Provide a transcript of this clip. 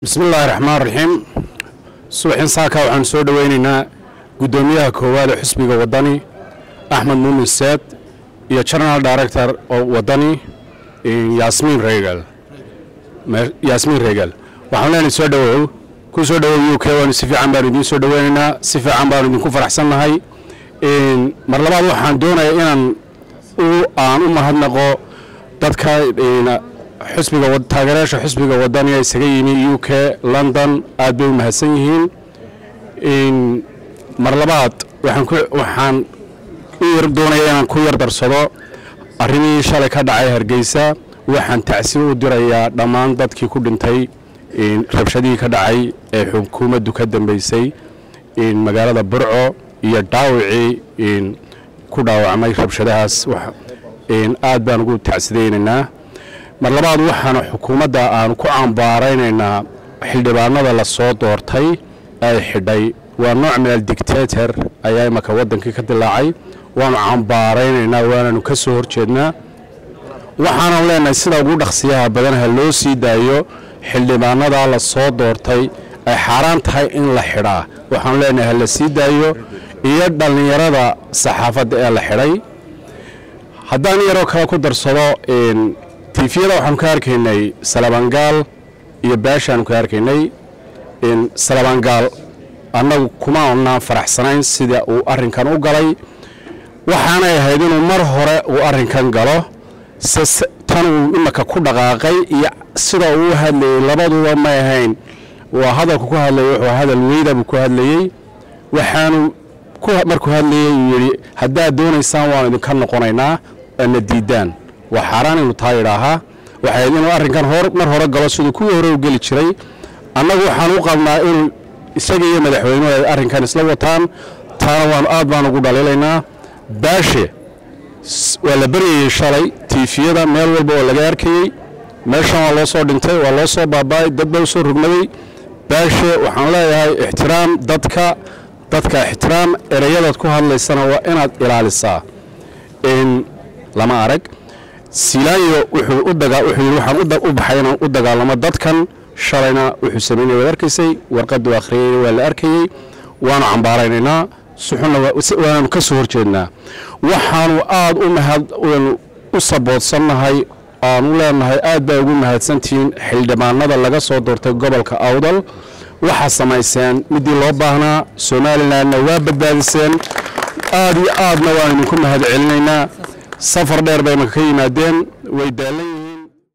bismi illaahi raxmaan raxiim subaxin saaka waxaan soo dhoweynaynaa guddoomiyaha koowaad ee xusbiga waddani axmed muumin seed iyo general director oo waddani yaasmiin reegal yaasmiin reegal waxaan leenahay soo dhowow ku soo dhowow u k waanu si fiican baanu idiin soo dhoweynaynaa si fiican baanu idinku faraxsannahay mar labaad waxaan doonayaa inaan aan u mahadnaqo dadka xusbiga taageerayaasha xusbiga wadaniga isaga yimi u k london aad bay u mahadsan yihiin mar labaad waxaan u yar doonaya inaan ku yar darsado arrimihii shalay ka dhacay hargeysa waxaan tacsiir u dirayaa dhammaan dadkii ku dhintay rabshadihii ka dhacay ee xukuumaddu ka dambeysay magaalada burco iyo dhaawicii ku dhaawacmay rabshadahaas aad baan ugu tacsidaynaynaa mar labaad waxaana xukuumadda aanu ku cambaaraynaynaa xildhibaanada la soo doortay ay xidhay waa nooc min aldictator ayaa imaka waddankii ka dilaacay waanu cambaaraynaynaa waananu ka soo horjeednaa waxaanan leenahay sida ugu dhaqsiyaha badan ha loo sii daayo xildhibaanada la soo doortay ay xaaraan tahay in la xidhaa waxaanu leenahay ha la sii daayo iyo dhallinyarada saxaafadda ee la xidhay haddaan yaroo kale ku darsado tifiyada waxaanu ka arkaynay salabangaal iyo baashaanu ka arkaynay salabangaal annagu kuma onaan faraxsanayn sida uu arrinkan u galay waxaanay ahayd inuu mar hore uu arrinkan galo se tan uu imaka ku dhaqaaqay iyo sida uu u hadlayey labaduba may ahayn waa hadalku ku hadlayay wuxuu hadal weyda buu ku hadlayey waxaanu markuu hadlayey uu yidhi haddaad doonaysaan waanu idinka noqonaynaa ana diidaan waa xaaraan inuu taa yidhaahaa waxay inuu arrinkan mar hore galo siduu kuwii hore u geli jiray annagu waxaan u qabnaa inuu isaga iyo madaxweynuhu ay arrinkan isla wataan taana waanu aad baan ugu dhaliilaynaa baashe waa la baryayey shalay tiifiyada meel walba oo laga arkayey meeshan waa loo soo dhintay waa loo soo baaba'ay dad baa u soo rogmaday baashe waxaan leeyahay ixtiraam dadka dadka ixtiraam ereyadaad ku hadlaysana waa inaad ilaalisaa lama arag silaayo wuxuu u dagaa wuxuu yidhi waxaan u baxay inaan u dagaalamo dadkan shalayna wuxuu sameynaya waad arkaysay warqaddu akhriyeyna waa la arkayey waanu cambaaraynaynaa suxunna waanaanu ka soo horjeednaa waxaanu aad u mahad u saboodsannahay aanu leenahay aad baa ugu mahadsantihiin xildhibaanada laga soo doortay gobolka awdal waxaa samayseen midii loo baahnaa somalilanna waa badbaadiseen aad iyo aadna waan idinku mahad celinaynaa safar dheer bay imaka ka yimaadeen way daalan